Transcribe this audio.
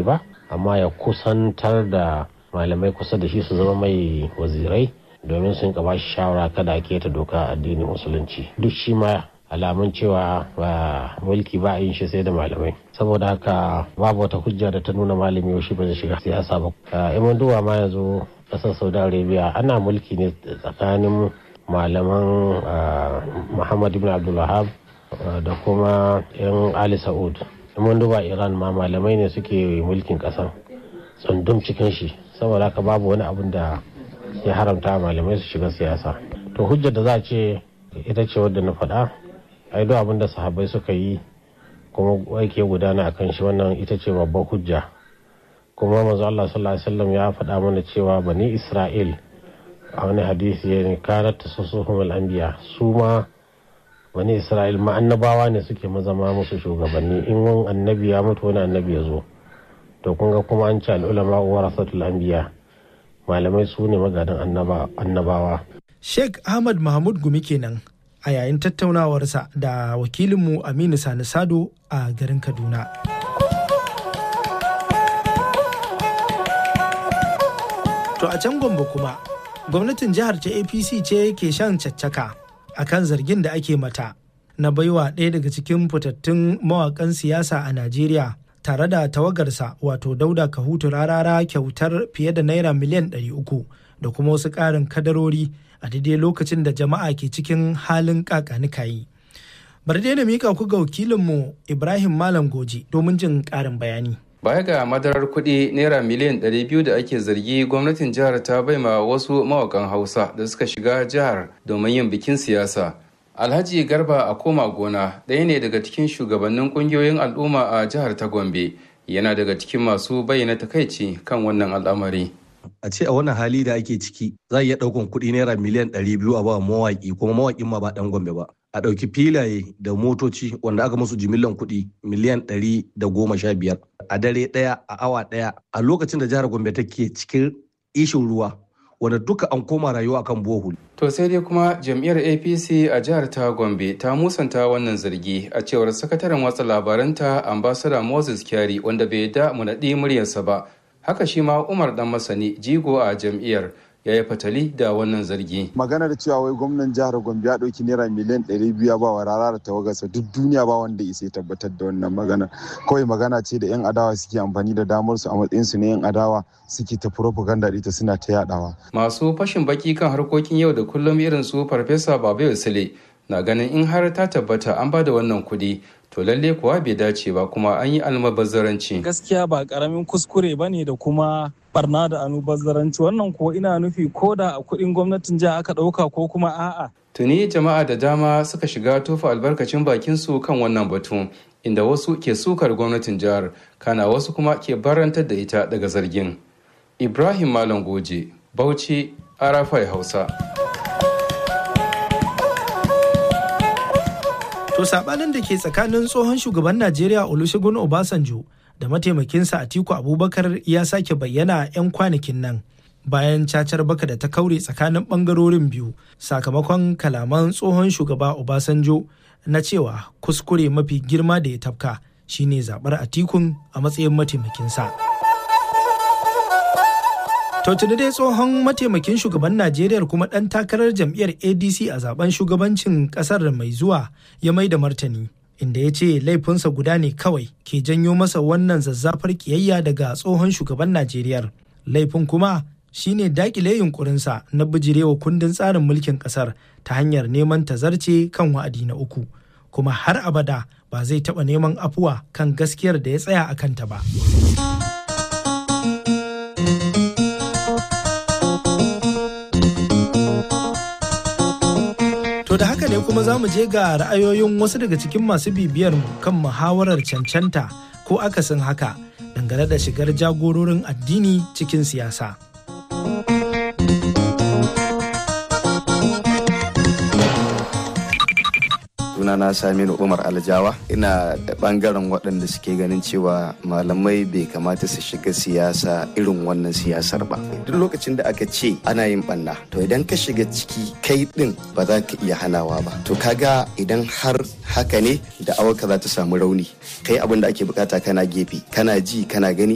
ba amma ya kusantar da malamai kusa da shi su zama mai wazirai domin sun ka bashi shawara kada a keta doka addinin musulunci duk shi ma alamun cewa ba mulki ba yin shi sai da malamai saboda haka babu wata hujja da ta nuna malami yaushe ba zai shiga siyasa ba iman duwa ma yanzu kasar saudi arabia ana mulki ne tsakanin malaman muhammad ibn abdulwahab da kuma yan ali sa'ud iman duba iran ma malamai ne suke mulkin kasan tsundum cikin shi saboda haka babu wani abun da ya haramta malamai su shiga siyasa to hujjar da za a ce ita ce wadda na faɗa ai duk abin da sahabbai suka yi kuma yake gudana a kan shi wannan ita ce babban hujja kuma manzo Allah sallallahu alaihi wasallam ya faɗa mana cewa bani Isra'il a wani hadisi ya ne kanat tasusuhum al-anbiya su ma bani Isra'il ma annabawa ne suke mazama musu shugabanni in wani annabi ya mutu wani annabi ya zo to kun ga kuma an ce al-ulama warasatul anbiya malamai su ne magadan annabawa Sheikh Ahmad Mahmud Gumi kenan a yayin tattaunawarsa da wakilinmu Aminu Sani Sado a garin Kaduna. To a can Gombe kuma, gwamnatin jihar ta APC ce ke shan caccaka a kan zargin da ake mata na baiwa ɗaya daga cikin fitattun mawaƙan siyasa a Najeriya tare da tawagarsa wato Dauda Kahutu rarara kyautar fiye da naira miliyan 300 da kuma wasu ƙarin kadarori a daidai lokacin da jama'a ke cikin halin kakanikayi. Bari dai na mika ku ga wakilinmu Ibrahim Malam Goji domin jin ƙarin bayani. Baya ga madarar kuɗi naira miliyan 200 da ake zargi gwamnatin jihar ta baima wasu mawakan Hausa da suka shiga jihar domin yin bikin siyasa. Alhaji Garba a koma gona ɗaya ne daga cikin shugabannin ƙungiyoyin al'umma a jihar ta Gombe. Yana daga cikin masu bayyana takaici kan wannan al'amari. a ce a wannan hali da ake ciki za a iya ɗaukan kuɗi naira miliyan ɗari biyu a ba mawaƙi kuma mawaƙin ma ba ɗan gombe ba a ɗauki filaye da motoci wanda aka musu jimillan kuɗi miliyan ɗari da goma sha biyar a dare ɗaya a awa ɗaya a lokacin da jihar gombe take cikin ishin ruwa wanda duka an koma rayuwa kan bohol. To sai dai kuma jam'iyyar APC a jihar ta Gombe ta musanta wannan zargi a cewar sakataren watsa labaranta ambasada Moses Kyari wanda bai da mu naɗi muryarsa ba haka shi ma umar dan masani jigo a jam'iyyar ya yi fatali da wannan zargi. maganar cewa wai gwamnan jihar gombe ya ɗauki naira miliyan ɗari biyu ba wa rara da tawagarsa duk duniya ba wanda isa tabbatar da wannan magana kawai magana ce da yan adawa suke amfani da damar su a matsayin su na yan adawa suke ta propaganda ita suna ta yadawa. masu fashin baki kan harkokin yau da kullum irin su farfesa babu sule na ganin in har ta tabbata an ba da wannan kuɗi to lalle kuwa bai dace ba kuma an yi almabazzaranci. Gaskiya ba karamin kuskure ba ne da kuma barna da almubazzaranci wannan ko ina nufi ko da a kuɗin gwamnatin jiha aka ɗauka ko kuma a'a. Tuni jama'a da dama suka shiga tofa albarkacin bakin su kan wannan batu inda wasu ke sukar gwamnatin jihar kana wasu kuma ke barantar da ita daga zargin. Ibrahim Malam Goje, Bauchi, Arafai Hausa. To sabanin da ke tsakanin tsohon shugaban Najeriya Olusegun Obasanjo da mataimakinsa Atiku Abubakar ya sake bayyana 'yan kwanakin nan bayan cacar baka da ta kaure tsakanin bangarorin biyu sakamakon kalaman tsohon shugaba Obasanjo na cewa kuskure mafi girma da ya tafka shine zabar Atikun a matsayin mataimakinsa. To tuni dai tsohon mataimakin shugaban Najeriya kuma ɗan takarar jam'iyyar ADC a zaben shugabancin ƙasar mai zuwa ya mai da martani. Inda ya ce laifinsa guda ne kawai ke janyo masa wannan zazzafar kiyayya daga tsohon shugaban Najeriya. Laifin kuma shine dakile yunkurinsa na bijirewa kundin tsarin mulkin ƙasar ta hanyar neman tazarce kan wa'adi na uku. Kuma har abada ba zai taɓa neman afuwa kan gaskiyar da ya tsaya a kanta ba. To da haka ne kuma za mu je ga ra'ayoyin wasu daga cikin masu bibiyar mu kan muhawarar cancanta ko akasin haka dangane da shigar jagororin addini cikin siyasa. sunana Saminu Umar Aljawa ina da bangaren waɗanda suke ganin cewa malamai bai kamata su shiga siyasa irin wannan siyasar ba duk lokacin da aka ce ana yin banna to idan ka shiga ciki kai din ba za ka iya hanawa ba to kaga idan har haka ne da awaka za ta samu rauni kai abin da ake bukata kana gefe kana ji kana gani